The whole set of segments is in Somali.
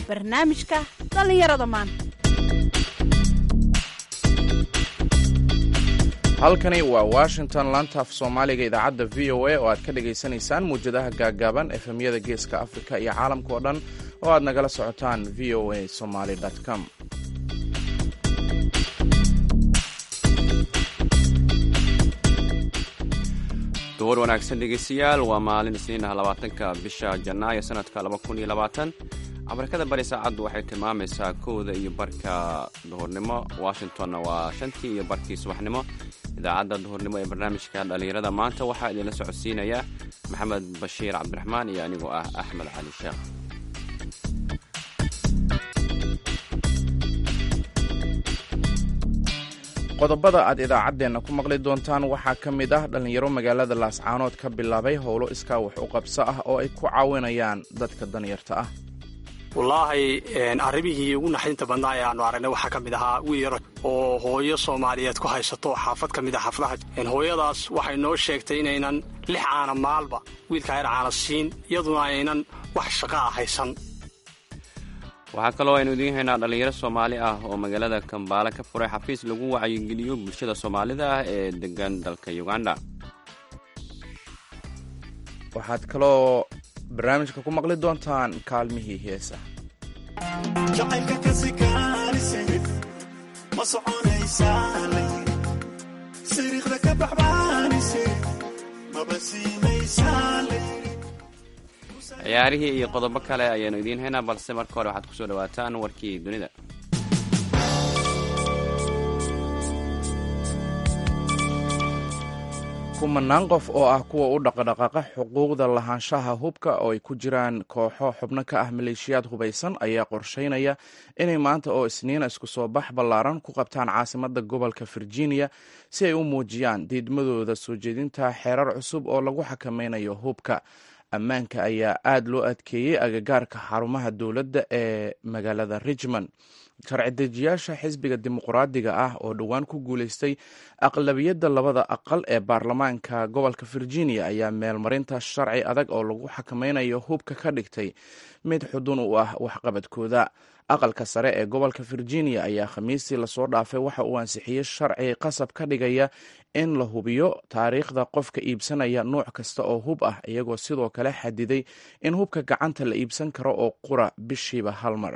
barnaamijka dhallinyarada maanta halkani waa washington lantaaf soomaaliga idaacadda v o a oo aad ka dhagaysanaysaan muwjadaha gaaggaaban efemyada geeska afrika iyo caalamka oo dhan oo aad nagala socotaan v o a somaly com duhur wanaagsan dhegeystayaal waa maalin isniinaha labaatanka bisha janaayo sanadka laba kun iyo labaatan afrikada bari saacaddu waxay tilmaamaysaa kowda iyo barka duhurnimo washingtonna waa shantii iyo barkii subaxnimo idaacadda duhurnimo ee barnaamijka dhallinyarada maanta waxaa idinla socodsiinaya maxamed bashiir cabdiraxmaan iyo anigoo ah axmed cali sheekh qodobada aad idaacaddeenna ku maqli doontaan waxaa ka mid ah dhallinyaro magaalada laascaanood ka bilaabay howlo iskaa wax u qabso ah oo ay ku caawinayaan dadka danyarta ah wallaahi arrimihii ugu naxdinta badnaa ee aanu aragnay waxaa ka mid ahaa wiil yar oo hooyo soomaaliyeed ku haysato xaafad ka mid a xaafadaha hooyadaas waxay noo sheegtay inaynan lix caana maalba wiilkaa yar caana siin iyaduna aynan wax shaqa a haysan waxaa kaloo aynu idiin haynaa dhallinyaro soomaali ah oo magaalada kambaale ka furay xafiis lagu wacyigeliyo bulshada soomaalida ah ee degan dalka uganda waxaad kaloo barnaamijka ku maqli doontaan kaalmihii heesa jacaylka kasikaanise ma soconaysaa siriiqda ka baxbaanise maba siinaysaa ciyaarihii iyo qodobo kale ayaanu idiin haynaa balse marka hore waxaad kusoo dhawaataan warkii dunida kumanaan qof oo ah kuwa u dhaqdhaqaaqa xuquuqda lahaanshaha hubka oo ay ku jiraan kooxo xubno ka ah maleeshiyaad hubaysan ayaa qorsheynaya inay maanta oo isniina isku soo bax ballaaran ku qabtaan caasimadda gobolka virginia si ay u muujiyaan diidmadooda soo jeedinta xeerar cusub oo lagu xakameynayo hubka ammaanka ayaa aad loo adkeeyey agagaarka xarumaha dowladda ee magaalada richmond sharci dejiyaasha xisbiga dimuqraadiga ah oo dhowaan ku guuleystay aqlabiyadda labada aqal ee baarlamaanka gobolka virginia ayaa meelmarinta sharci adag oo lagu xakameynayo hubka ka dhigtay mid xudun u ah waxqabadkooda aqalka sare ee gobolka virginia ayaa khamiistii lasoo dhaafay waxa uu ansixiyey sharci qasab ka dhigaya in la hubiyo taariikhda qofka iibsanaya nuuc kasta oo hub ah iyagoo sidoo kale xadiday in hubka gacanta la iibsan karo oo qura bishiiba hal mar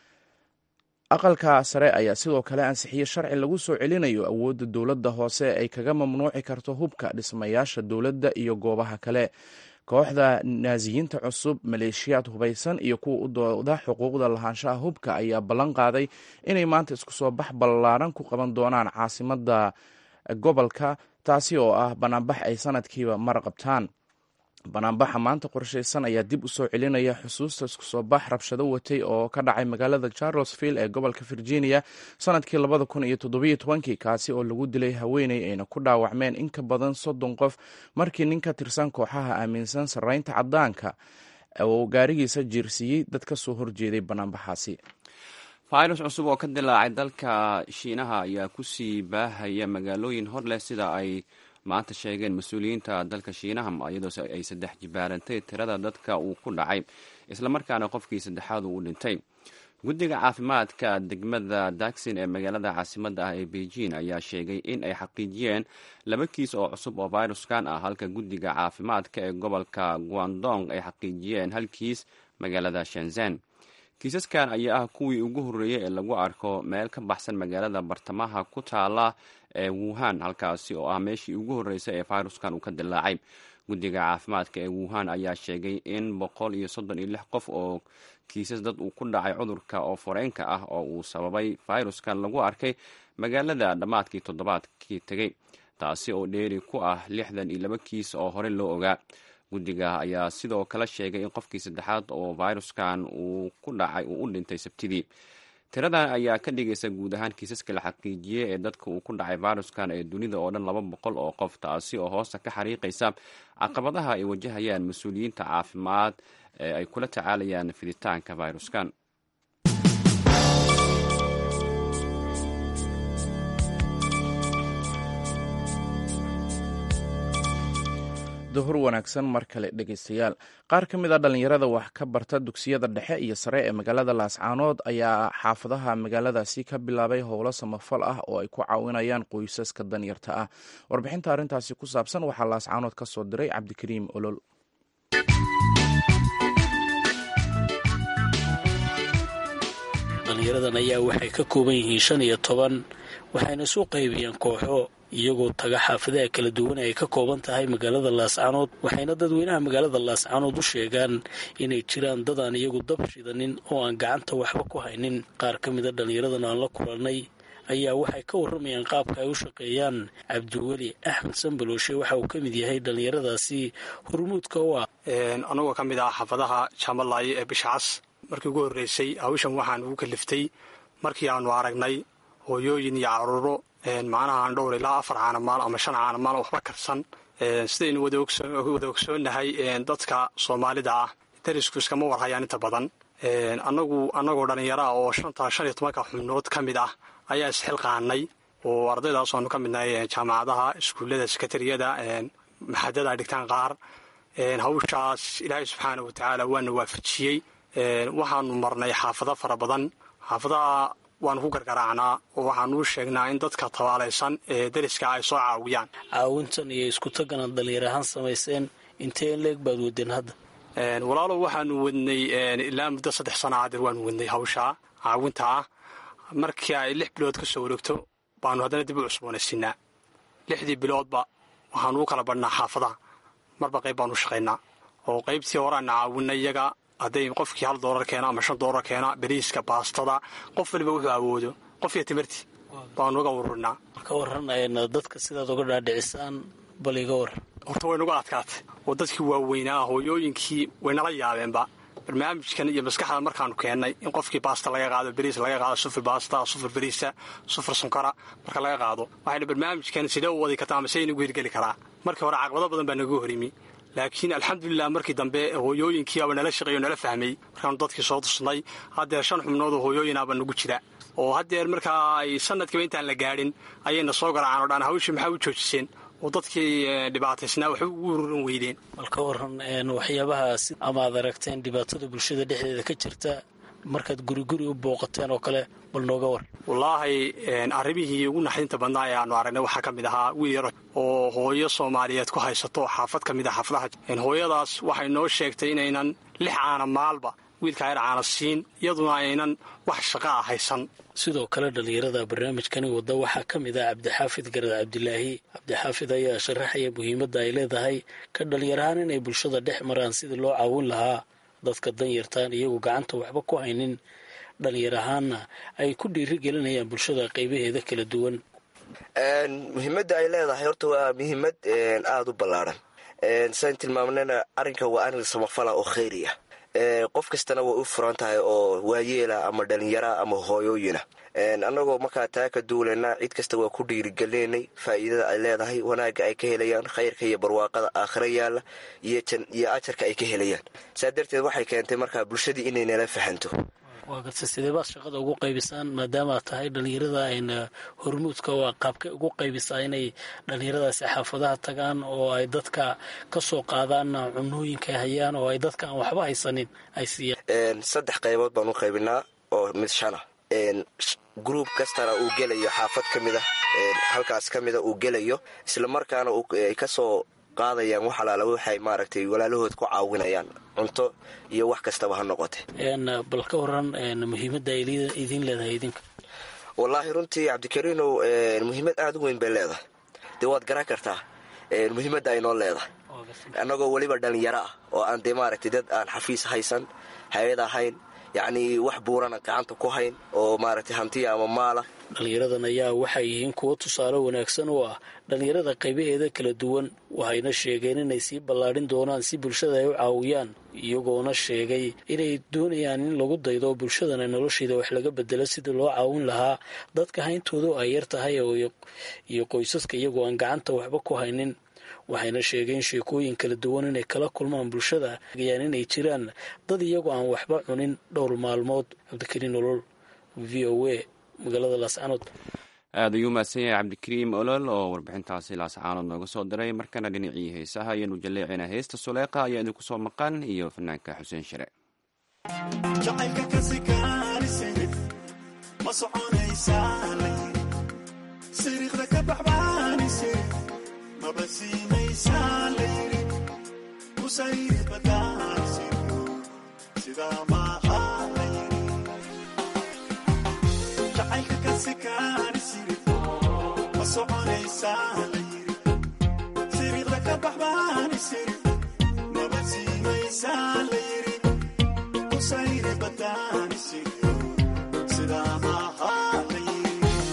aqalka sare ayaa sidoo kale ansixiyey sharci lagu soo celinayo awoodda dowladda hoose ay kaga mamnuuci karto hubka dhismayaasha dowladda iyo goobaha kale kooxda naasiyiinta cusub maleeshiyaad hubaysan iyo kuwa u dooda xuquuqda lahaanshaha hubka ayaa ballan qaaday inay maanta isku soo bax ballaaran ku qaban doonaan caasimadda gobolka taasi oo ah banaanbax ay sanadkiiba mar qabtaan banaanbaxa maanta qorshaysan ayaa dib u soo celinaya xusuusta isku soo bax rabshado watay oo ka dhacay magaalada charlesville ee gobolka virginia sanadkii labada kun iyo toddobiyo tobankii kaasi oo lagu dilay haweeney ayna ku dhaawacmeen in ka badan soddon qof markii nin ka tirsan kooxaha aaminsan sarreynta caddaanka oo gaarigiisa jiirsiiyey dad ka soo horjeeday banaanbaxaasi fayrus cusub oo ka dilaacay dalka shiinaha ayaa kusii baahaya magaalooyin hor leh sida ay maanta sheegeen mas-uuliyiinta dalka shiinaha iyadoo ay saddex jibaarantay tirada dadka uu ku dhacay islamarkaana qofkii saddexaad uu u dhintay guddiga caafimaadka degmada daksin ee magaalada caasimadda ah ee beijing ayaa sheegay in ay xaqiijiyeen laba kiis oo cusub oo fayruskan ah halka guddiga caafimaadka ee gobolka guandong ay xaqiijiyeen hal kiis magaalada shenzan kiisaskan ayaa ah kuwii ugu horreeyey ee lagu arko meel ka baxsan magaalada bartamaha ku taala ee wuhan halkaasi oo ah meeshii ugu horreysay ee fayruskan uu ka dilaacay guddiga caafimaadka ee wuhan ayaa sheegay in boqol iyo soddon iyo lix qof oo kiisas dad uu ku dhacay cudurka oo foreenka ah oo uu sababay fayruskan lagu arkay magaalada dhammaadkii toddobaadkii tegey taasi oo dheeri ku ah lixdan iyo laba kiis oo hore loo ogaa guddiga ayaa sidoo kale sheegay in qofkii saddexaad oo fayruskan uu ku dhacay uu u dhintay sabtidii tiradan ayaa ka dhigaysa guud ahaan kiisaska la xaqiijiyey ee dadka uu ku dhacay fayruskan ee dunida oo dhan laba boqol oo qof taasi oo hoosta ka xariiqaysa caqabadaha ay wajahayaan mas-uuliyiinta caafimaad ee ay kula tacaalayaan fiditaanka fayruskan duhur wanaagsan mar kale dhegaystayaal qaar ka mid a dhallinyarada wax ka barta dugsiyada dhexe iyo sare ee magaalada laascaanood ayaa xaafadaha magaaladaasi ka bilaabay howlo samafal ah oo ay ku caawinayaan qoysaska danyarta ah warbixinta arrintaasi ku saabsan waxaa laascaanood ka soo diray cabdikariim olol dhalinyaradan ayaa waxay ka kooban yihiin shan iyo toban waxayna isu qaybiyeen kooxo iyagoo taga xaafadaha kala duwan ay ka kooban tahay magaalada laascaanood waxayna dadweynaha magaalada laascaanood u sheegaan inay jiraan dad aan iyagu dab shidanin oo aan gacanta waxba ku haynin qaar ka mida dhallinyaradan aan la kulannay ayaa waxay ka warramayaan qaabka ay u shaqeeyaan cabdiweli axmed sambalooshe waxa uu ka mid yahay dhallinyaradaasi hormuudka u ah anagoo ka mid ah xaafadaha jaamalaye ee bisha cas markii ugu horreysay hawshan waxaan ugu kaliftay markii aanu aragnay hooyooyin iyo caruuro macnaha aan dhowr ilaa afar caanamaal ama shan caanamaal waxba karsan sidaynu wada ogsoonnahay dadka soomaalida ah darisku iskama warhayaan inta badan anagu annagoo dhallinyaro ah oo shanta shan iyo tobanka xubnood ka mid ah ayaa isxilqaanay oo ardaydaas aanu ka midnahay jaamacadaha iskuullada sekatariyada maxadada dhigtaan qaar hawshaas ilaahay subxaana wa tacaala waana waafajiyey waxaanu marnay xaafado fara badan xaafadaha waanu ku gargaraacnaa oo waxaanu u sheegnaa in dadka tabaalaysan ee dariska ay soo caawiyaan caawintan iyo isku taganaad dhallinyar ahaan samayseen intee in leeg baad wadeen hadda walaalow waxaanu wadnay ilaa muddo saddex sana adeer waanu wadnay hawshaa caawinta ah markii ay lix bilood ka soo wareegto baanu haddana dib u cusboonaysiinaa lixdii biloodba waxaanu u kala badhnaa xaafadaha marba qayb baanu shaqaynaa oo qaybtii horeana caawinay iyaga hadday qofkii hal doolar keena ama shan doolar keena beriiska baastada qof waliba wuxuu awoodo qofkiyo timirtii baanu uga ururinaa ka warran dadka sidaad uga dhaadhicisaan bal iga war horta way nuga adkaatay oo dadkii waaweynaa hooyooyinkii waynala yaabeenba barnaamijkan iyo maskaxda markaanu keennay in qofkii baasta laga qaado beriis laga qaado sufur baasta sufur beriisa sufur sunkara marka laga qaado waxayna barnaamijkan sidee u wadi kartaa ama se inagu hirgeli karaa markii hore caqabado badan baa naga horimi laakiin alxamdulilah markii dambe hooyooyinkii aba nala shaqeeyo nala fahmay markaanu dadkii soo tusnay haddeer shan xubnood oo hooyooyinaaba nagu jira oo haddeer markaa ay sanadkiiba intaan la gaadhin ayayna soo garaacaan o dhan hawshii maxaa u joojiseen oo dadkii dhibaataysnaa waxba ugu ururin weydeen bal ka waran waxyaabaha ama aad aragteen dhibaatada bulshada dhexdeeda ka jirta markaad guriguri u booqateen oo kale bal nooga war wallaahi arrimihii ugu naxdinta badnaa ee aanu aragnay waxaa ka mid ahaa wiil yaro oo hooyo soomaaliyeed ku haysato xaafad ka mid ah xaafadaha hooyadaas waxay noo sheegtay inaynan lix caana maalba wiilka yar caana siin iyaduna aynan wax shaqa ah haysan sidoo kale dhallinyarada barnaamijkani wadda waxaa ka mid ah cabdixaafid garad cabdilaahi cabdixaafid ayaa sharaxaya muhiimadda ay leedahay ka dhallinyarahaan inay bulshada dhex maraan sidii loo caawin lahaa dadka danyartaan iyagu gacanta waxba ku haynin dhallinyar ahaanna ay ku dhiiri gelinayaan bulshada qaybaheeda kala duwan muhiimadda ay leedahay horta waa muhiimad aada u ballaaran sayn tilmaamnana arrinka waa arrin samafala oo khayri ah qof kastana way u furan tahay oo waayeela ama dhalinyara ama hooyooyina annagoo markaa taa ka duulayna cid kasta waa ku dhiirigelinay faa'iidada ay leedahay wanaagga ay ka helayaan khayrka iyo barwaaqada aakhira yaalla iyo ajarka ay ka helayaan saa darteed waxay keentay markaa bulshadii inay nala fahanto waa garta sidee baad shaqada ugu qaybisaan maadaama aad tahay dhallinyarada ayna hormuudka waa qaabkay ugu qaybisaa inay dhallinyaradaasi xaafadaha tagaan oo ay dadka ka soo qaadaan cunooyinka hayaan oo ay dadka aan waxba haysanin ay siiyaan saddex qaybood baan u qaybinaa oo mid shana gruub kastana uu gelayo xaafad ka mid a halkaas ka mida uu gelayo islamarkaana ay kasoo qaadayaan wax alaala waxay maaragtay walaalahood ku caawinayaan cunto iyo wax kastaba ha noqote bal ka waran muhiimadda ay idiin leedahay idinka wallaahi runtii cabdikariinow muhiimad aada u weyn bay leedahay dee waad garan kartaa muhiimadda ay noo leedahay annagoo weliba dhallinyaro ah oo aan dee maaragtay dad aan xafiis haysan hay-ad ahayn yacnii wax buurana gacanta ku hayn oo maaragtay hantiya ama maala dhallinyaradan ayaa waxay yihiin kuwo tusaale wanaagsan oo ah dhallinyarada qaybaheeda kala duwan waxayna sheegeen inay sii ballaadhin doonaan si bulshada ay u caawiyaan iyagoona sheegay inay doonayaan in lagu daydo bulshadana nolosheeda wax laga bedelo sidii loo caawin lahaa dadka hayntoodu ay yar tahay iyo qoysaska iyagoo aan gacanta waxba ku haynin waxayna sheegeen sheekooyin kala duwan inay kala kulmaan bulshada ayaan inay jiraan dad iyagoo aan waxba cunin dhowr maalmood cabdikariin nolol v o a magaalada laascanood aada ayuu mahadsan yahay cabdikariim olol oo warbixintaasi laascaanood nooga soo diray markana dhinacii heesaha ayaanu jaleecina heesta suleeqa ayaa idinku soo maqan iyo fanaanka xuseen shire jacaylka kasi kaanisid ma soconaysaa layiri siriiqda ka baxbaanisid maba siinaysaa layiri kusayri badaansid sidaa maaha layiri jacaylka kasi kaanisid ma soconaysaa layiri siriiqda ka baxbaanisid maba siinaysaa layiri kusayri badaansid sidaa maaha layiri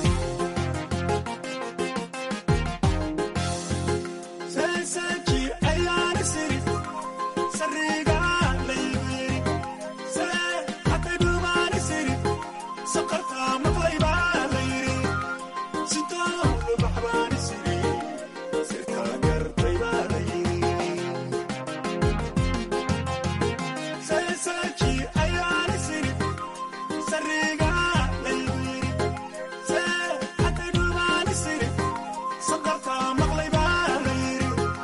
seeseeji ayaana siri sariga layiri see hatay dhumaani siri saqarta maqlayba layiri sitooda baxbaani siri sirkaa gartayba layiri seeseeji ayaana siri sariga layiri see hatay dhumaani siri saqarta maqlayba layiri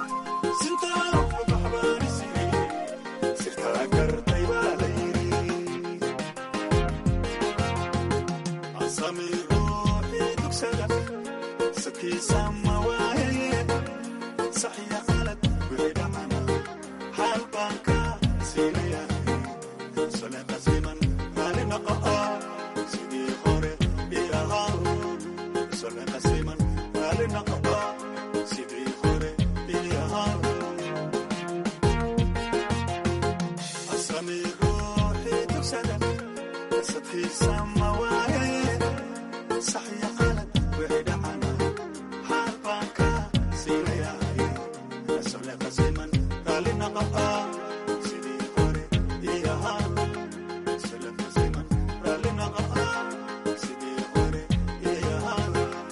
asami ruuxii dugsada sadkiisa ma waayaye saxiya qalad wixii dhacana xaal baan ka siinayahay saleeqa siman raali noqoa sidii hore ii ahaa saleeqa siman raali noqoa sidii hore ii ahaa asami ruuxii dugsada sadkiisa ma waayaye saxiya qalad wixii dhacana xaal baan ka siinayahay saleeqa siman raali noqoa sidii hore ii ahaa saleeqa siman raali noqoa sidii hore ii ahaa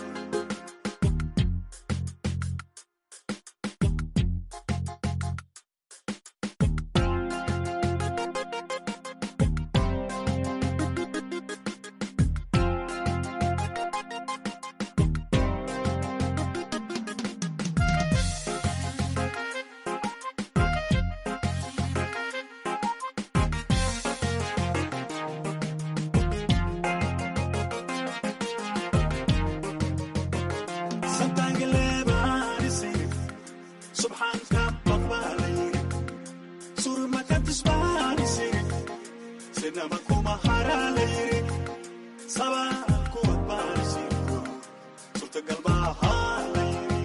santaangaleebaanisiri subxaanka baqbaalayiri surmakatisbaanisiri sinama kuma haraalayiri sabaa kuwad baanisiri surtagalbaahalayiri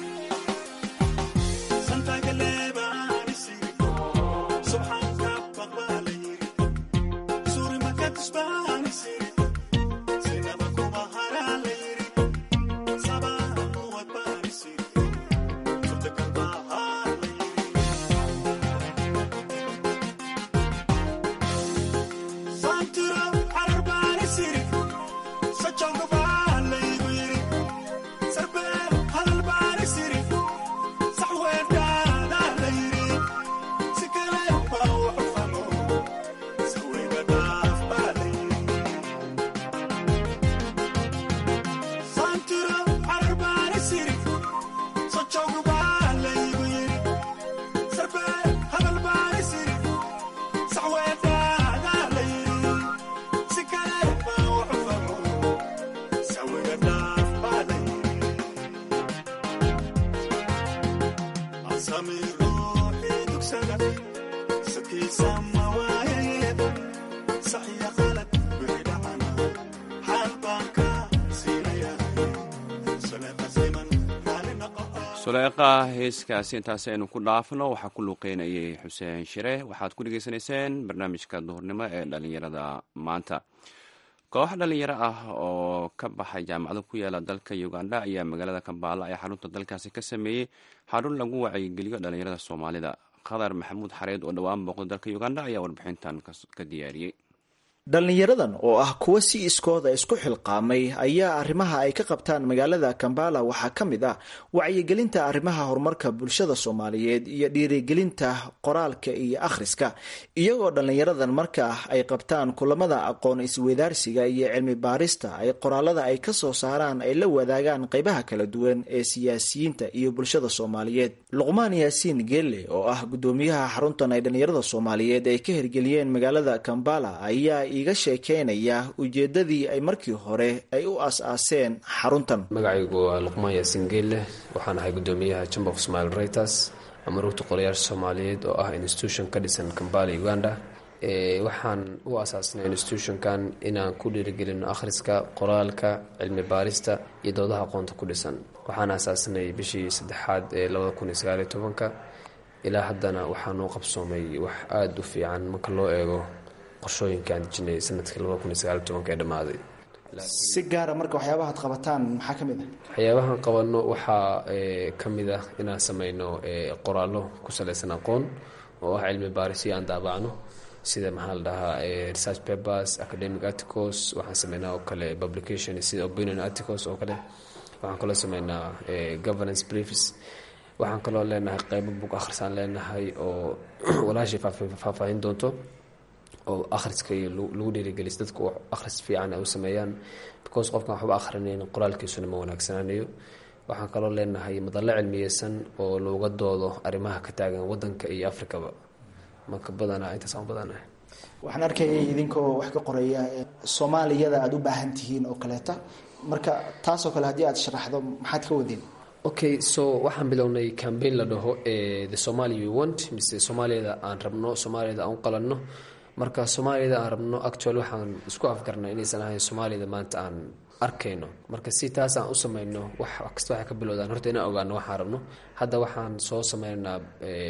santaangaleebaanisiri subxaanka baqbaalayiri surmakatisbaanisiri sinama kuma haraalayiri sami ruuxii dugsada sadkiisa ma waayaye saxiya qalad wixii dhacana xaal baan ka siinayahay saleeqa siman raali noqoa suleeqa heeskaasi intaasi aynu ku dhaafno waxaa ku luuqeynayay xuseen shire waxaad ku dhegeysanayseen barnaamijka duhurnimo ee dhalinyarada maanta koox dhalinyaro ah oo ka baxay jaamacado ku yaala dalka uganda ayaa magaalada kambaala ee xarunta dalkaasi ka sameeyey xarun lagu wacyigeliyo dhalinyarada soomaalida khadar maxamuud xareed oo dhowaan booqda dalka uganda ayaa warbixintan ka diyaariyey dhallinyaradan oo ah kuwa si iskooda isku xilqaamay ayaa arrimaha ay ka qabtaan magaalada kambala waxaa ka mid ah wacyigelinta arrimaha horumarka bulshada soomaaliyeed iyo dhiirigelinta qoraalka iyo akhriska iyagoo dhallinyaradan marka ay qabtaan kulamada aqoon isweydaarsiga iyo cilmi baarista ay qoraalada ay ka soo saaraan ay la wadaagaan qeybaha kala duwan ee siyaasiyiinta iyo bulshada soomaaliyeed luqmaan yaasiin geelle oo ah gudoomiyaha xaruntan ay dhallinyarada soomaaliyeed ay ka hirgeliyeen magaalada kambala ayaa iga sheekeynaya ujeedadii ay markii hore ay u aas-aaseen xaruntan magacaygu waa luqmaan yaasiin geelle waxaan ahay gudoomiyaha chamber of smile writers ama rugta qorayaasha soomaaliyeed oo ah institution ka dhisan kambala uganda waxaan u asaasnay institutionkan inaan ku dhiirigelino akhriska qoraalka cilmi baarista iyo doodaha aqoonta ku dhisan waxaan asaasnay bishii saddexaad ee labada kun iyo sagaaliyo tobanka ilaa haddana waxaanuu qabsoomay wax aada u fiican marka loo eego qorshooyinka aan dejinay sanadkii labada kun iyo sagaaliyo tobanka ee dhammaaday si gaara marka waxyaabaha ad qabataan maxaa ka mid ah waxyaabahan qabanno waxaa ka mid ah inaan sameyno qoraallo ku salaysan aqoon oo ah cilmi baarisyo aan daabacno sida maxaa la dhahaa research papers academic articles waxaan sameynaa oo kale publication sida opinion articles oo kale waxaan kaloo sameynaa governance briefs waxaan kaloo leenahay qeybo bug akhrisaan leenahay oo walaashii faahfaahin doonto oo akhriska iyo lagu dhiirigelis dadku akhris fiican ay u sameeyaan because qofkan waxba akhrinayn qoraalkiisuna ma wanaagsanaanayo waxaan kaloo leenahay madallo cilmiyeysan oo looga doodo arrimaha ka taagan wadanka iyo afrikaba marka badanaa intaasaan u badanahay waxaan arkayay idinkoo wax ka qoraya soomaaliyada aada u baahan tihiin oo kaleeta marka taasoo kale haddii aad sharaxdo maxaad ka wadeen okay so waxaan bilownay cambaign la dhaho the somalia we want mise soomaaliyada aan rabno soomaaliyada aan u qalanno marka soomaaliyada aan rabno actual waxaan isku afgarnay inaysan ahayn soomaaliyada maanta aan arkayno marka si taas aan u sameyno wax kasta waxay ka bilowdaan horta inaan ogaano waxaan rabno hadda waxaan soo sameynaynaa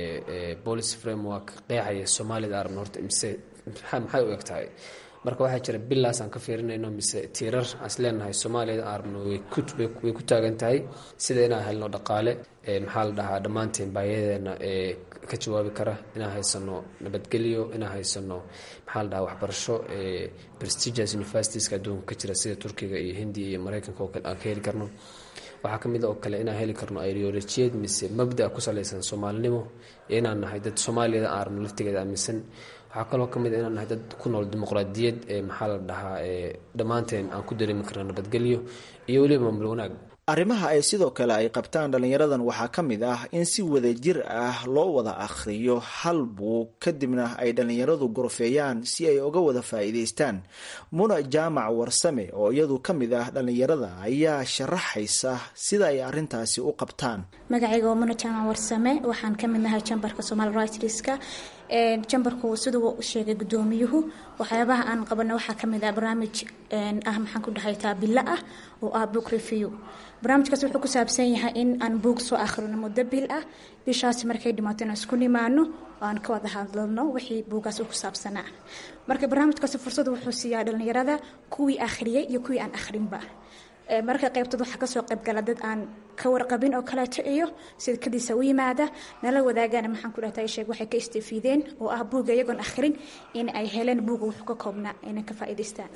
policy framework qeexaya soomaaliyada aan rabno horta mise maxay u eg tahay marka waxaa jira bilaas aan ka fiirinayno mise tiirar aan is leenahay soomaaliyada aan rabno way ku taagan tahay sida inaan helno dhaqaale maxaa la dhahaa dhammaanteen baahiyadeena ee ka jawaabi kara inaan haysano nabadgelyo inaan haysano maxaa la dhahaa waxbarasho prestigious universitieska adduunka ka jira sida turkiga iyo hindiya iyo mareykanka oo kale aan ka heli karno waxaa ka mid oo kale inaan heli karno ideolojiyad mise mabda ku salaysan soomaalinimo iyo inaan nahay dad soomaaliyada aan rabno laftigeeda aaminsan waxaa kaloo ka mid a inaan nahay dad ku nool dimuqraadiyad ee maxaa la dhahaa ee dhammaanteen aan ku dareemi karno nabadgelyo iyo weliba maamul wanaag arrimaha ay sidoo kale ay qabtaan dhallinyaradan waxaa ka mid ah in si wadajir ah loo wada akhriyo hal buug kadibna ay dhallinyaradu gorfeeyaan si ay uga wada faa'iidaystaan muna jaamac warsame oo iyadu ka mid ah dhallinyarada ayaa sharaxaysa sida ay arrintaasi u qabtaan magacayga waa muna jaamac warsame waxaan ka mid nahay jambarka somaali rightriska jambarku siduu u sheegay gudoomiyuhu waxyaabaha aan qabano waxaa kamid ah barnaamij ah maxaan ku dhahay taabilo ah oo ah book review barnaamijkaas wuxuu ku saabsan yahay in aan buug soo akhrino muddo bil ah bishaasi markay dhimaato inaan isku nimaano oo aan ka wada hadlalno wixii buugaas ku saabsanaa marka barnaamijkaasi fursad wuxuu siiyaa dhallinyarada kuwii akhriyay iyo kuwii aan akhrinba marka qaybtood waxaa kasoo qaybgala dad aan ka warqabin oo kaleeto iyo sidkadiisa u yimaada nala wadaagana maxaan ku dhahta sheeg waxay ka istifiideen oo ah buuga iyagoon akhrin in ay heleen buuga wuxuu ka koobnaa inay ka faa'iidaystaan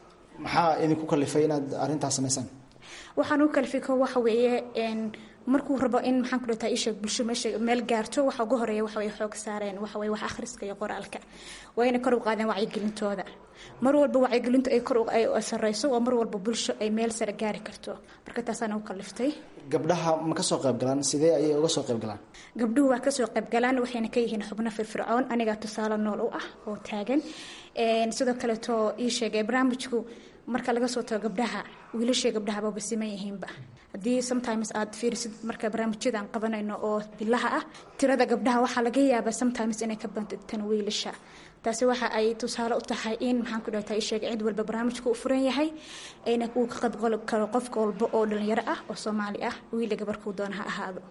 maxaa idinku kalifay inaad arrintaas samaysaan waxaan u kalifiko waxa weeye markuu rabo in maxaan ku dhahtaa isheeg bulsho meesha meel gaarto waxa ugu horeeya waxa way xoog saareen waxa way wax akhriska iyo qoraalka waa inay kor u qaadeen wacyigelintooda mar walba wacyigelintu ay kor ay sareyso waa mar walba bulsho ay meel sare gaari karto marka taasaan u kaliftay gabdhaha ma kasoo qayb galaan sidee ayay uga soo qayb galaan gabdhuhu waa kasoo qayb galaan waxayna ka yihiin xubno firfircoon anigaa tusaale nool u ah oo taagan sidoo kaleeto ii sheegay barnaamijku marka laga soo tago gabdhaha wiilashii gabdhahaba basiman yihiinba haddii sometimes aad fiirisid marka barnaamijyada aan qabanayno oo bilaha ah tirada gabdhaha waxaa laga yaabaa sometimes inay ka bantan wiilasha taasi waxa ay tusaale u tahay in maxaan ku dhahtaa isheeg cid walba barnaamijku u furan yahay ayna uu ka qaybqali karo qofka walba oo dhalinyaro ah oo soomaali ah wiila gabarkuu doona ha ahaado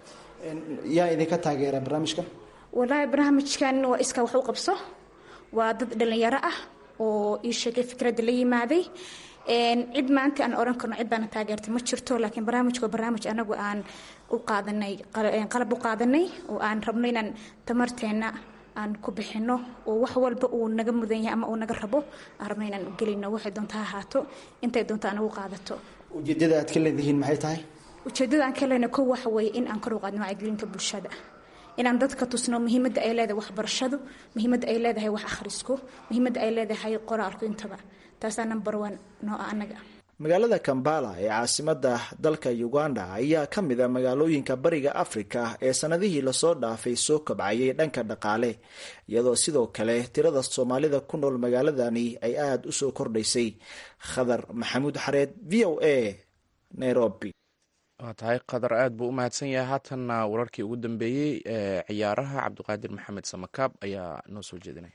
yaa idinka taageera barnaamijkan walaahi barnaamijkan waa iskaa wax u qabso waa dad dhalinyaro ah oo ii sheegay fikradda la yimaaday cid maanta aan oran karno cid baana taageertay ma jirto laakiin barnaamijku waa barnaamij anagu aan u qaadanay qalab u qaadanay oo aan rabno inaan tamarteenna aan ku bixino oo wax walba uu naga mudan yahay ama uu naga rabo aan rabno inaan gelino waxay doonta ha ahaato intay doonta anagu qaadato ujeedada aad ka leedihiin maxay tahay ujeedada aan ka lehna kow waxa weeye in aan kor u qaadno wacyigelinta bulshada inaan dadka tusno muhiimadda ay leedahay waxbarashadu muhiimadda ay leedahay wax akhrisku muhiimadda ay leedahay qoraalku intaba taasaa number one noo ah annaga magaalada kambala ee caasimada dalka uganda ayaa ka mid a magaalooyinka bariga afrika ee sanadihii lasoo dhaafay soo kabcayay dhanka dhaqaale iyadoo sidoo kale tirada soomaalida ku nool magaaladani ay aada u soo kordhaysay khadar maxamuud xareed v o a nairobi waa tahay qadar aad buu u mahadsan yahay haatanna wararkii ugu dambeeyey ee ciyaaraha cabdiqaadir maxamed samakaab ayaa noo soo jeedinaya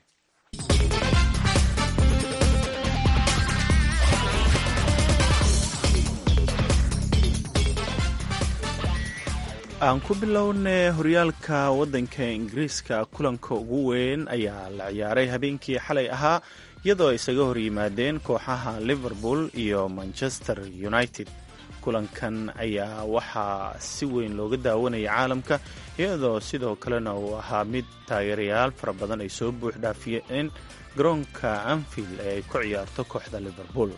aan ku bilownay horyaalka waddanka ingiriiska kulanka ugu weyn ayaa la ciyaaray habeenkii xalay ahaa iyadoo isaga hor yimaadeen kooxaha liverpool iyo manchester united kulankan ayaa waxaa si weyn looga daawanayay caalamka iyadoo sidoo kalena uu ahaa mid taageerayaal fara badan ay soo buux dhaafiyeen garoonka anfield ee ay ku ciyaarto kooxda liverpool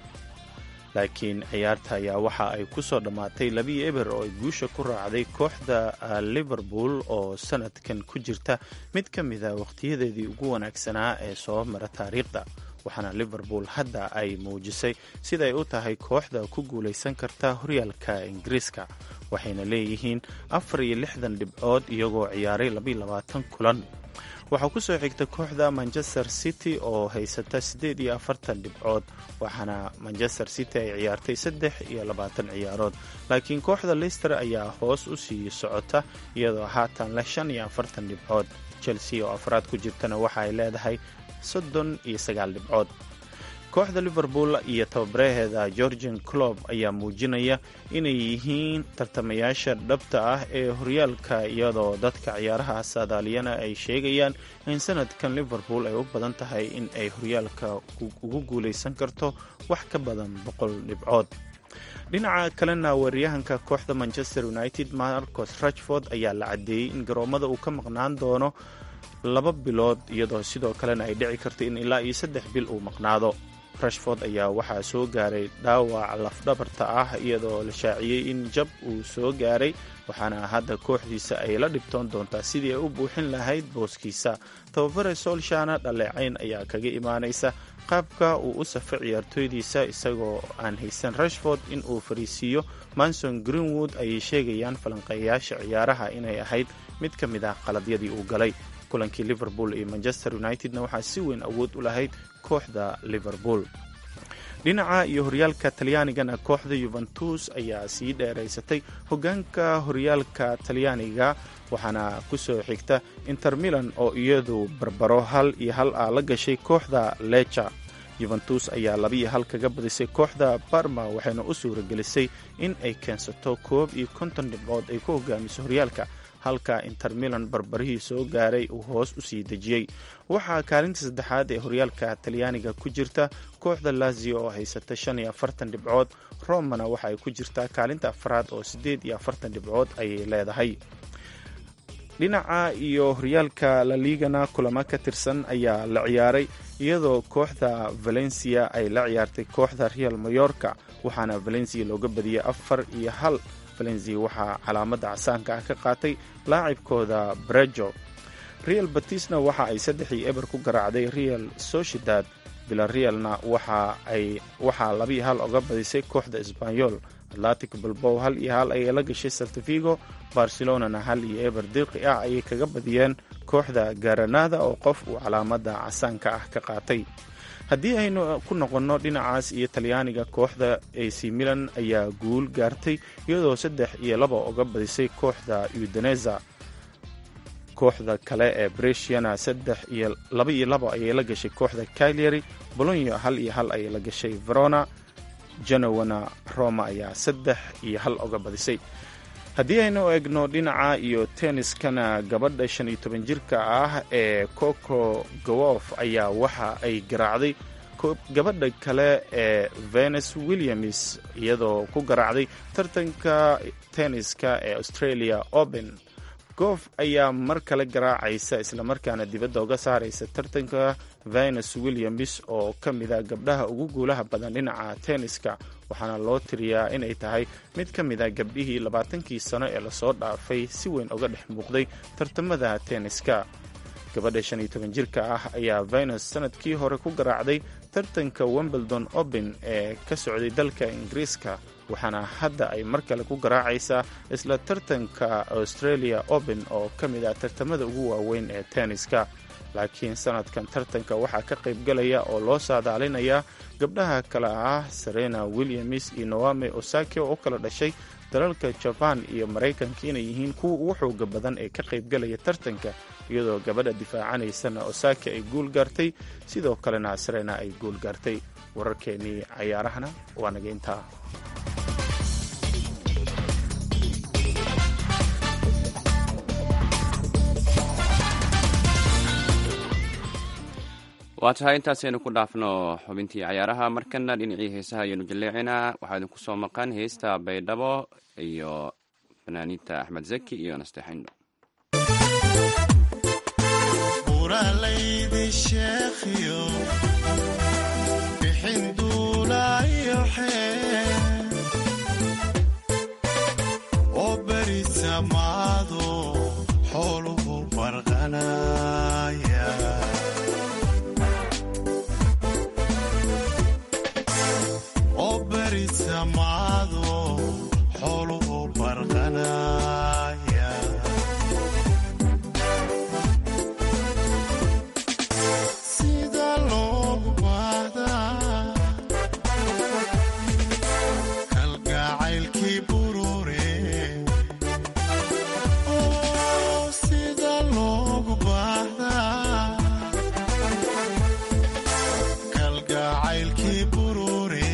laakiin ciyaarta ayaa waxa ay ku soo dhammaatay labii eber oo ay guusha ku raacday kooxda liverpool oo sanadkan ku jirta mid ka mid a wakhtiyadeedii ugu wanaagsanaa ee soo mara taariikhda waxaana liverpool hadda ay muujisay siday u tahay kooxda ku guulaysan karta horyaalka ingiriiska waxayna leeyihiin afar iyo lixdan dhibcood iyagoo ciyaaray labaiyo labaatan kulan waxaa ku soo xigta kooxda manchester city oo haysata siddeed iyo afartan dhibcood waxaana manchester city ay ciyaartay saddex iyo labaatan ciyaarood laakiin kooxda leister ayaa hoos u sii socota iyadoo haatan leh shan iyo afartan dhibcood chelsea oo afraad ku jirtana waxa ay leedahay soddon iyo sagaal dhibcood kooxda liverpool iyo tababaraheeda georgian clob ayaa muujinaya inay yihiin tartamayaasha dhabta ah ee horyaalka iyadoo dadka ciyaaraha saadaaliyana ay sheegayaan in sanadkan liverpool ay u badan tahay in ay horyaalka ugu guulaysan karto wax ka badan boqol dhibcood dhinaca kalena weeraryahanka kooxda manchester united marcos rachford ayaa la caddeeyey in garoomada uu ka maqnaan doono laba bilood iyadoo sidoo kalena ay dhici karto in ilaa iyo saddex bil uu maqnaado rashford ayaa waxaa soo gaaray dhaawac lafdhabarta ah iyadoo la shaaciyey in jab uu soo gaaray waxaana hadda kooxdiisa ay la dhibtoon doontaa sidii ay u buuxin lahayd booskiisa tababare solshana dhaleecayn ayaa kaga imaanaysa qaabka uu u safay ciyaartooydiisa isagoo aan haysan rashford in uu fariisiiyo manson greenwood ayay sheegayaan falanqeeyayaasha ciyaaraha inay ahayd mid ka mid ah qaladyadii uu galay kulankii liverpool iyo manchester unitedna waxaa si weyn awood u lahayd kooxda liverpool dhinaca iyo horyaalka talyaanigana kooxda yuventus ayaa sii dheeraysatay hogaanka horyaalka talyaaniga waxaana ku soo xigta inter milan oo iyadu barbaro hal iyo hal ah la gashay kooxda leca yuventus ayaa labiiyo hal kaga badisay kooxda barma waxayna u suuragelisay in ay keensato koob iyo konton dhibcood ay ku hogaamiso horyaalka halka inter milan barbarihii soo gaaray uu hoos u sii dejiyey waxaa kaalinta saddexaad ee horyaalka talyaaniga ku jirta kooxda lazio oo haysata shan iyo afartan dhibcood romana waxa ay ku jirtaa kaalinta afraad oo siddeed iyo afartan dhibcood ayay leedahay dhinaca iyo horyaalka laligana kulamo ka tirsan ayaa la ciyaaray iyadoo kooxda valencia ay la ciyaartay kooxda real mayorka waxaana valencia looga badiyey afar iyo hal valencia waxaa calaamadda casaanka ah ka qaatay laacibkooda brejo real batisna waxa ay saddex iyo eber ku garaacday real sociedad villarealna waxaa labiiyo hal oga badisay kooxda sbanyol atlantic bilbow hal iyo hal ayay la gashay saltafigo barcelonana hal iyo eber dirqi ah ayay kaga badiyeen kooxda garanada oo qof uu calaamadda casaanka ah ka qaatay haddii aynu ku noqonno dhinacaas iyo talyaaniga kooxda ac milan ayaa guul gaartay iyadoo saddex iyo laba uga badisay kooxda udaneza kooxda kale ee bresiana saddex iyo laba iyo laba ayay la gashay kooxda cagliary bolonyo hal iyo hal ayay la gashay verona genowana roma ayaa saddex iyo hal uga badisay haddii aynu eegno dhinaca iyo tenniskana gabadha shan iyo toban jirka ah ee coco gawof ayaa waxa ay garaacday gabadha kale ee venus williams iyadoo ku garaacday tartanka tenniska ee australia open goof ayaa mar kale garaacaysa islamarkaana dibadda uga saaraysa tartanka venus williams oo ka mida gabdhaha ugu guulaha badan dhinaca tenniska waxaana loo tiriyaa inay tahay mid ka mida gabdhihii labaatankii sano ee lasoo dhaafay si weyn uga dhex muuqday tartamada tenniska gabadha shan iyo toban jirka ah ayaa venus sanadkii hore ku garaacday tartanka wimbledon open ee ka socday dalka ingiriiska waxaana hadda ay mar kale ku garaacaysaa isla tartanka australia open oo ka mid ah tartamada ugu waaweyn ee tenniska laakiin sanadkan tartanka waxaa ka qaybgalaya oo loo saadaalinayaa gabdhaha kale ah serena williams iyo noame osake oo u kala dhashay dalalka jaban iyo maraykanka inay yihiin kuwa ugu xooga badan ee ka qaybgalaya tartanka iyadoo gabadha difaacanaysana osake ay guul gaartay sidoo kalena serena ay guul gaartay wararkeennii cayaarahana waa naga intaa waa tahay intaasaynu ku dhaafno xubintii cayaaraha markana dhinacii heesaha ayaynu jaleecinaa waxaa idinku soo maqan heesta baydhabo iyo fanaaniinta axmed zaki iyo nasteexindho buralaydi sheekhiyo bixin duulaayo xee oo beri samaado xooluhu barqanaya oo beri samaado xooluhu barqanaya sida loogu baahdaa kalgacaylkii burure oo sida loogu baahdaa kalgacaylkii burure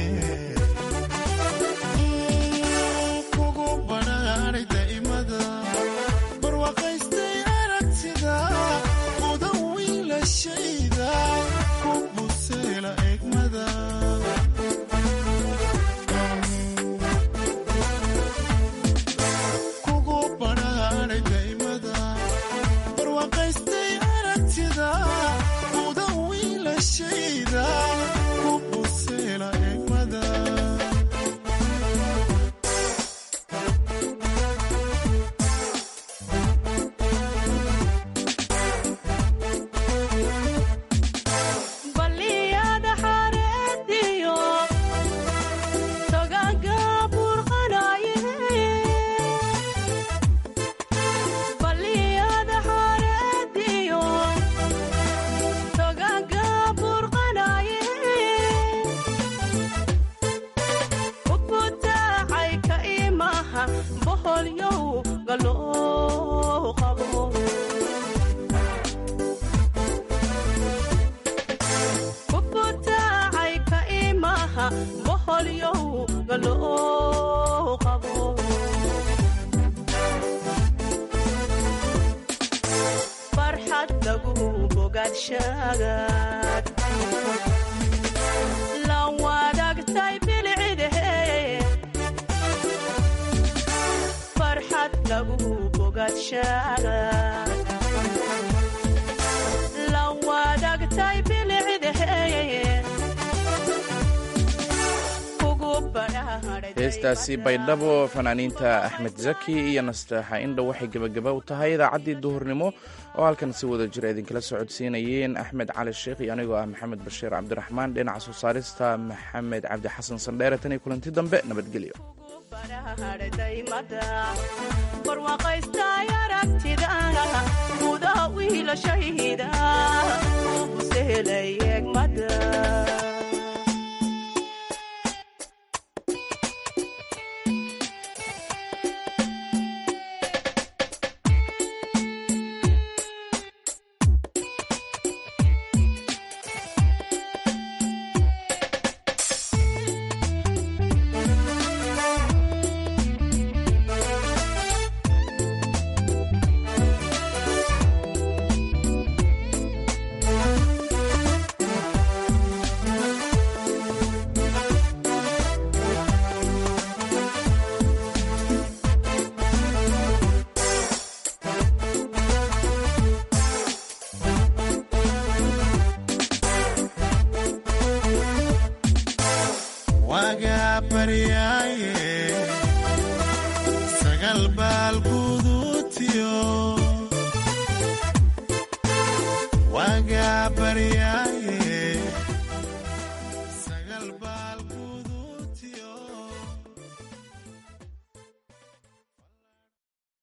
kugu badhaadhay daa'imada barwaaqaystay aragtida mudan wiilashayda ku buseela egmada kugu badhaadhay daa'imada barwaaqaystay aragtida mudan wiilashayda ku buseela egmada baliyada xareediyo togaga burqanaye baliyada xareediyo togaga burqanaye ubutaacay ka imaha boholyow galoo qabo kubutaacay ka imaha boholyow galoo qabo farxad lagu bogaadshagaad la wadaagtay bilcidahe farxad lagu bogaadshagaad la wadaagtay bilcidahe kugu badhaadhay heestaasi baydhabo fanaaniinta axmed zaki iyo nasteexa indha waxay gebagaba u tahay idaacaddii duhurnimo oo halkan si wada jira idinkala socodsiinayeen axmed cali sheekh iyo anigoo ah maxamed bashiir cabdiraxmaan dhinaca soo saarista maxamed cabdi xasan sandheere tan iyo kulanti dambe nabadgelyo badhaadhaymada barwaaqaystay aragtida gudaha wiilashayda ubusehelay egmada waagaa baryaa